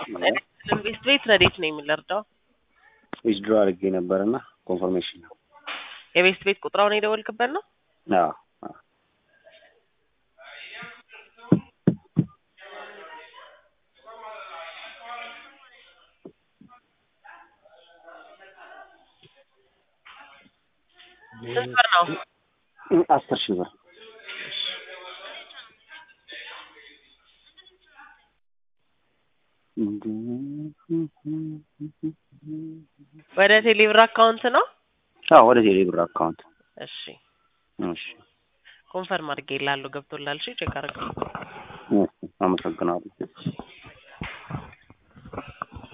ቤት ቤት ረዴት ነው የምንረዳው? ዊዝድሮ አድርጌ ነበር እና ኮንፈርሜሽን ነው። የቤት ቤት ቁጥራውን የደወልክበት ነው? አዎ አዎ። ስንት ብር ነው? አስር ሺህ ብር ወደ ቴሌብር አካውንት ነው? አዎ ወደ ቴሌ ብር አካውንት። እሺ እሺ ኮንፈርም አድርጌ ላሉ ገብቶላል። እሺ ቼክ አድርገው። እሺ፣ አመሰግናለሁ።